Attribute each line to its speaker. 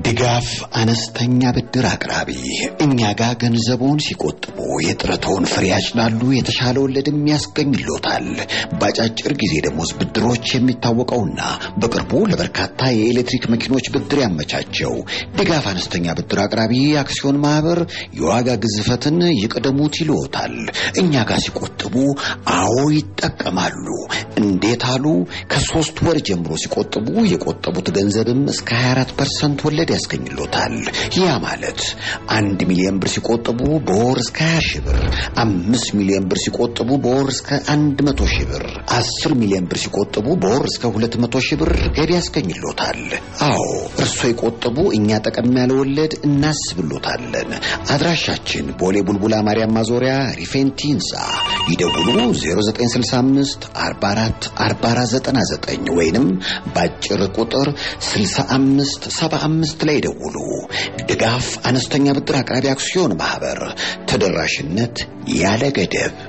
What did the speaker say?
Speaker 1: ድጋፍ አነስተኛ ብድር አቅራቢ እኛ ጋር ገንዘቡን ሲቆጥቡ የጥረቶን ፍሬ ያጭዳሉ፣ የተሻለ ወለድም ያስገኝሎታል። በአጫጭር ጊዜ ደሞዝ ብድሮች የሚታወቀውና በቅርቡ ለበርካታ የኤሌክትሪክ መኪኖች ብድር ያመቻቸው ድጋፍ አነስተኛ ብድር አቅራቢ አክሲዮን ማህበር የዋጋ ግዝፈትን ይቅደሙት ይልዎታል። እኛ ጋር ሲቆጥቡ አዎ ይጠቀማሉ። እንዴት አሉ? ከሶስት ወር ጀምሮ ሲቆጥቡ የቆጠቡት ገንዘብም እስከ 24 ፐርሰንት ወለድ ያስገኝሎታል። ያ ማለት አንድ ሚሊዮን ብር ሲቆጥቡ በወር እስከ 20 ሺህ ብር፣ አምስት ሚሊዮን ብር ሲቆጥቡ በወር እስከ 100 ሺህ ብር፣ አስር ሚሊዮን ብር ሲቆጥቡ በወር እስከ 200 ሺህ ብር ገቢ ያስገኝሎታል። አዎ እርሶ የቆጠቡ እኛ ጠቀም ያለ ወለድ እናስብሎታለን። አድራሻችን ቦሌ ቡልቡላ ማርያም ማዞሪያ ሪፌንቲ ህንፃ ይደውሉ 0965 44 4499 ወይንም በአጭር ቁጥር 65 75 ላይ ደውሉ። ድጋፍ አነስተኛ ብድር አቅራቢ አክሲዮን ማህበር ተደራሽነት ያለ ገደብ